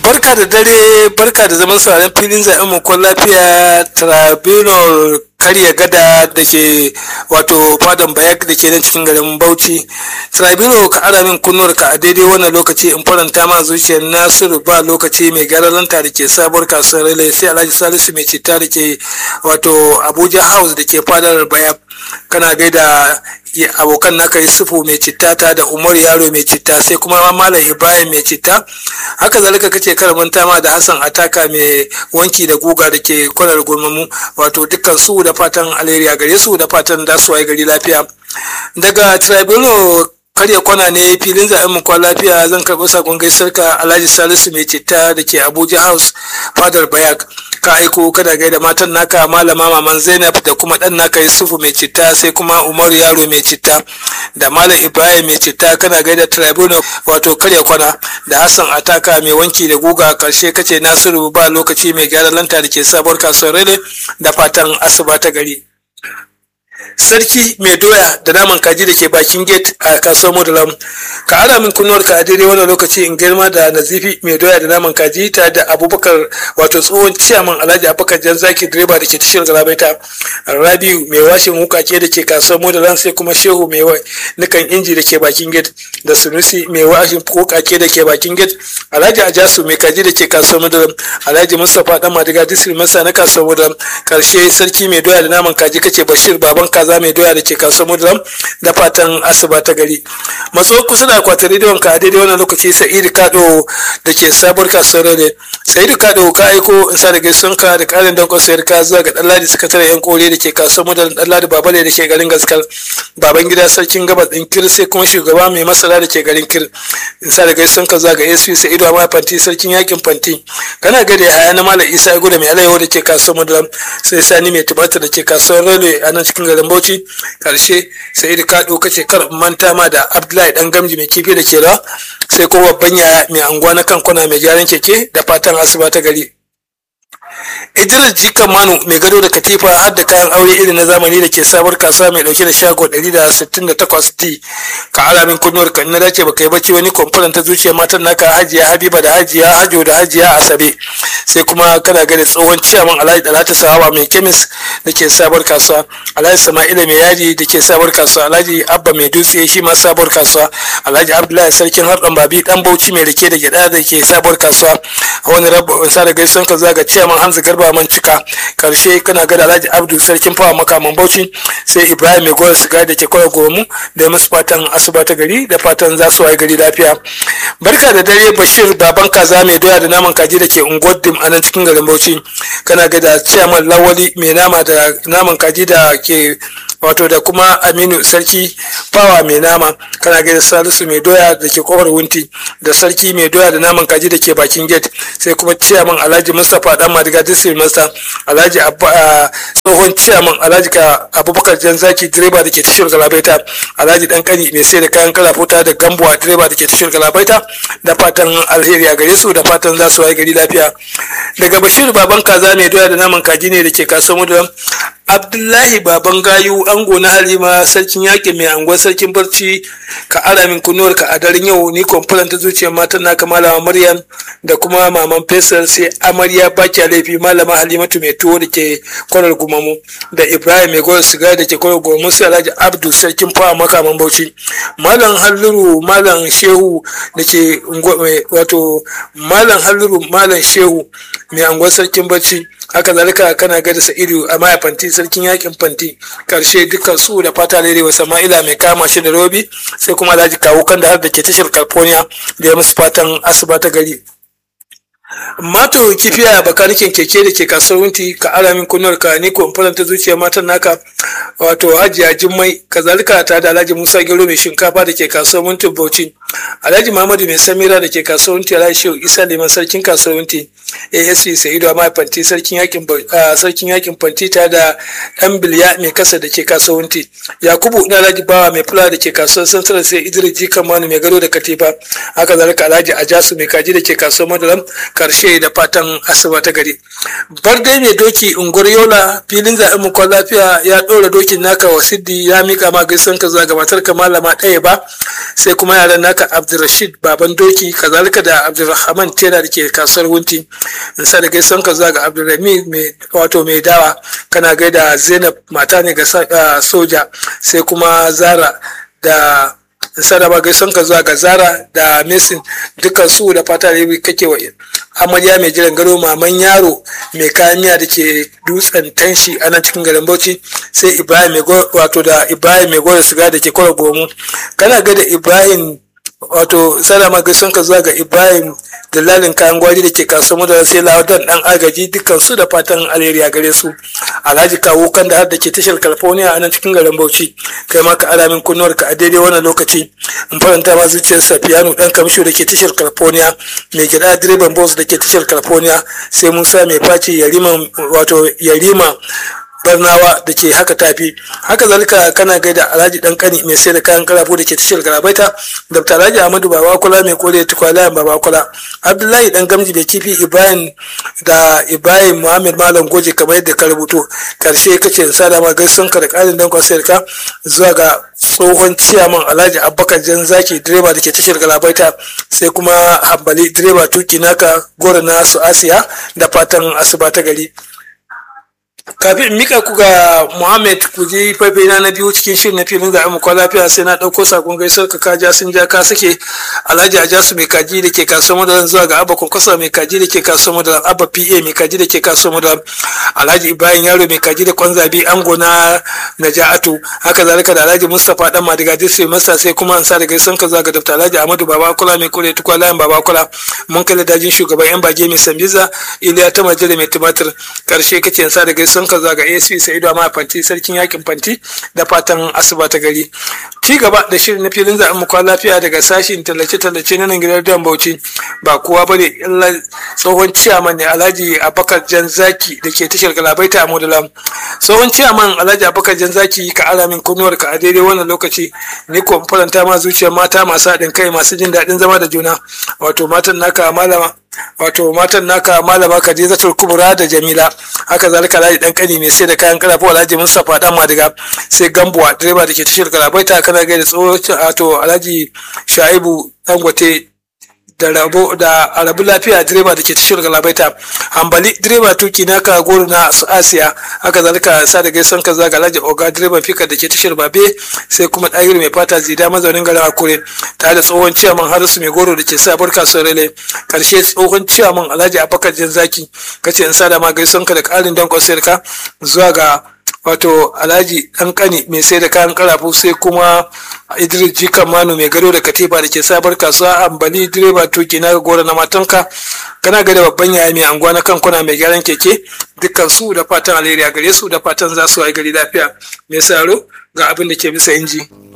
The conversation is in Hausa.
barka da dare barka da zaman sauraron filin zaɓen mukon lafiya tribunal karya gada da ke wato fadan bayak da ke nan cikin garin bauchi tribunal ka ara min kunnuwar ka a daidai wannan lokaci in faranta ma zuciyar nasiru ba lokaci mai garalanta da ke sabuwar kasuwar rile sai alhaji salisu mai citta da ke wato abuja house da ke fadar bayak kana gaida abokan naka yusufu mai citta ta da umar yaro mai citta sai kuma malam ibrahim mai citta haka zalika kace karamanta ma da hassan ataka mai wanki da guga da ke kwanar gurmamu wato dukkan su da fatan alheri a gare su da fatan da su gari lafiya daga tribunal karya kwana ne filin zaɓen mu kwan lafiya zan karɓi sakon gaisar ka alhaji salisu mai citta da ke abuja house fadar bayak ka aiko kada gaida matan naka malama maman zainab da kuma ɗan naka yusufu mai citta sai kuma umaru yaro mai citta da malam ibrahim mai citta kana gaida tribunal wato karya kwana da hassan ataka mai wanki da guga karshe kace nasiru ba lokaci mai gyara lanta da ke sabuwar kasuwar rele da fatan asuba ta gari sarki mai doya da naman kaji da ke bakin gate a kasuwar modalam ka ara min kunnuwar ka a daidai wannan lokaci in girma da nazifi mai doya da naman kaji ta da abubakar wato tsohon ciyaman alhaji abubakar jan zaki direba da ke tashar galabaita rabiu mai washin wukake da ke kasuwar modalam sai kuma shehu mai nukan inji da ke bakin gate da sunusi mai washin wukake da ke bakin gate alhaji ajasu mai kaji da ke kasuwar modalam alhaji mustapha dan madiga disri masa na kasuwar modalam karshe sarki mai doya da naman kaji kace bashir baban kaza mai doya da ke kasuwar mudulam da fatan asuba ta gari matso kusa da akwatin rediyon ka daidai wannan lokaci sa'idu kado da ke sabuwar kasuwar rene sa'idu kado ka aiko in sa da gaisuwan ka da karin dankon sayar ka zuwa ga ɗanladi sakataren yan kore da ke kasuwar mudulam ɗanladi babale da ke garin gaskal baban gida sarkin gabas ɗin kir sai kuma shugaba mai masara da ke garin kir in sa da gaisuwan ka zuwa ga sp sa'idu amma fanti sarkin yakin fanti kana gada ya haya na malam isa ya da mai alayyahu da ke kasuwar mudulam sai sani mai tubatar da ke kasuwar rene a nan cikin garin bauchi karshe sai da ka kace kar manta ma da abdullahi dan gamji mai kifi da ke da sai kuma babban yaya mai anguwa na kankuna mai gyaran keke da fatan asuba ta gari idris jikan manu mai gado da katifa har da kayan aure irin na zamani da ke sabuwar kasuwa mai dauke da shago 168 d ka ara min kunnuwar ka na dace baka yi bacci wani kwamfuran ta zuciya matan naka hajiya habiba da hajiya hajo da hajiya asabe sai kuma kana gani tsohon ciyaman alhaji dalata sahawa mai kemis da ke sabuwar kasuwa alhaji sama'ila mai yaji da ke sabuwar kasuwa alhaji abba mai dutse shi ma sabuwar kasuwa alhaji abdullahi sarkin harɗan babi dan bauchi mai rike da gyada da ke sabuwar kasuwa wani rabu sa da gaisuwan ka zaga ciyaman hanzu garba man cika karshe kana gada alhaji abdu sarkin fawa makaman bauchi sai ibrahim mai goyon siga da ke kwaya gomu da musu fatan asuba ta gari da fatan za su waye gari lafiya barka da dare bashir baban kaza mai doya da naman kaji da ke unguwar dim a nan cikin garin bauchi kana gada ciyaman lawali mai nama da naman kaji da ke wato da kuma aminu sarki fawa mai nama kana gaida salisu mai doya da ke kofar wunti da sarki mai doya da naman kaji da ke bakin gate sai kuma ciyaman alhaji mustapha dan madiga district master alhaji tsohon ciyaman alhaji ka abubakar jan zaki direba da ke tashar galabaita alhaji dan kani mai sai da kayan kalafuta da gambuwa direba da ke tashar galabaita da fatan alheri a gare su da fatan za su waye gari lafiya daga bashir baban kaza mai doya da naman kaji ne da ke kasuwar mudulam abdullahi baban gayu ango na halima sarkin yaƙi mai angon sarkin barci ka ara min kunuwar ka a daren yau ni kwamfulan ta zuciyar matan naka malama maryam da kuma maman fesal sai amarya baki laifi malama halimatu mai tuwo da ke kwanar gumamu da ibrahim mai gwar siga da ke kwanar gumamu sai alhaji abdu sarkin fawa makaman bauchi malam halluru malam shehu da ke wato malam halluru malam shehu mai angon sarkin barci haka zalika kana gada sa'idu a maya fanti sarkin yakin fanti karshe dukkan su da fata lere wa sama'ila mai kama shi da robi sai kuma alhaji kawo kan da har da ke tashar california da ya musu fatan asuba ta gari mato kifiya bakanikin keke da ke kasuwar wunti ka ara min kunnuwar ka ni ko ta zuciya matan naka wato hajiya jimmai kazalika ta da alhaji musa gero mai shinkafa da ke kasuwar wunti bauchi alhaji muhammadu mai samira da ke kasuwar wunti alhaji shehu isa liman sarkin kasuwar wunti asp sa'idu a fanti sarkin yakin sarkin yakin fanti ta da dan bilya mai kasa da ke kasuwar wunti yakubu na alhaji bawa mai fula da ke kasuwar sansarar sai idris jikan manu mai gado da katifa haka zalika alhaji ajasu mai kaji da ke kasuwar madalam karshe da fatan asuba ta gari bar dai mai doki unguwar yola filin zaɓen mu kwan lafiya ya ɗora dokin naka wa siddi ya mika ma gaisan ka zuwa ga matar ka malama ɗaya ba sai kuma yaran naka abdulrashid baban doki kazalika da abdulrahman tela da ke kasuwar wunti in sa da gaisan ka zuwa ga abdulrami wato mai dawa kana gaida zainab mata ne ga soja sai kuma zara da sadaba gaison ka zuwa ga zara da mesin dukkan su da fata da kake wa amarya mai jiran gado maman yaro mai kayan miya da ke dutsen tanshi a nan cikin garin bauchi sai ibrahim mai wato da ibrahim mai gora siga da ke kwara gomu kana ga da ibrahim wato sadama gaison ka zuwa ga ibrahim dalalin kayan gwari da ke kasuwar da sai lawadan dan agaji dukkan su da fatan alheri a gare su alhaji kawo kan da har da ke tashar california a nan cikin garin bauchi kai ma ka alamin kunnuwar ka a daidai wannan lokaci in faranta ma zuciyar safiyanu dan kamsho da ke tashar california mai gida direban bus da ke tashar california sai musa mai face yarima wato yarima barnawa da ke haka tafi haka zalika kana gaida alhaji dan kani mai sai da kayan karafo da ke tashar garabaita dr alhaji ahmadu babakula mai kore tukwalayan babakula abdullahi dan gamji da kifi ibrahim da ibrahim muhammad malam goje kamar yadda ka rubuto karshe kace sa da ma gaisun ka da karin dan kwasayar ka zuwa ga tsohon ciyaman alhaji abubakar jan zaki direba da ke tashar galabaita sai kuma hambali direba tuki naka gora na su asiya da fatan asuba ta gari kafin in mika ku ga Muhammad ku je faifai na na biyu cikin shirin na filin zaɓen mu lafiya sai na ɗauko sakon gaisuwar ka kaja sun ja ka sake Alhaji Ajasu mai kaji da ke kasuwar madaran zuwa ga Abba Kwankwasa mai kaji da ke kasuwar madaran Abba PA mai kaji da ke kasuwar madaran Alhaji Ibrahim Yaro mai kaji da kwanzabi ango na Naja'atu haka zalika da Alhaji Mustapha dan Madiga Disri Masa sai kuma an sa da gaisuwar ka zuwa ga Dr. Alhaji Ahmadu Babakula mai kore tukwa layin Babakula mun kai dajin shugaban yan bage mai Sambiza Iliya ta Majere mai tumatir karshe kace an sa da gaisuwar ka zuwa ga ASP Sa'idu Amma Fanti sarkin yakin Fanti da fatan asuba ta gari. Ci gaba da shirin na filin zaɓen mu lafiya daga sashin tallace-tallace na nan gidan Dan Bauchi ba kowa bane illa tsohon ciyaman ne Alhaji Abubakar Janzaki da ke tashar Galabaita a Modalam. Tsohon ciyaman Alhaji Abubakar Janzaki ka ala min kunnuwar ka a daidai wannan lokaci ni ko faranta ma zuciyar mata masu haɗin kai masu jin daɗin zama da juna wato matan naka malama wato matan naka malama Khadijatul Kubra da Jamila haka zalika Alhaji dan kani mai sai da kayan karafu Alhaji Mustapha dan Madiga sai Gambuwa direba da ke tashar Galabaita kana gaida tsoho wato Alhaji Shaibu Dangote da rabo da arabu lafiya direba da ke tashar galabaita hambali direba tuki naka goro na su asiya haka zalika sa da gaisan ka zaga alhaji oga direban fika da ke tashar babe sai kuma ɗagir mai fata zida mazaunin garin akure tare da tsohon ciyaman harisu mai goro da ke sabuwar kasuwar rele karshe tsohon ciyaman alhaji abakar jan zaki kace in sada ma gaisan ka da ƙarin dankon sayarka zuwa ga wato alhaji dan kani mai sai da kayan karafu sai kuma idris jikan manu mai gado da katifa da ke sabar kasuwa ambali direba tuki na gora na matanka kana ga da babban yaya mai anguwa na kankuna mai gyaran keke dukkan su da fatan alheri a gare su da fatan za su yi gari lafiya mai saro ga abin da ke bisa inji.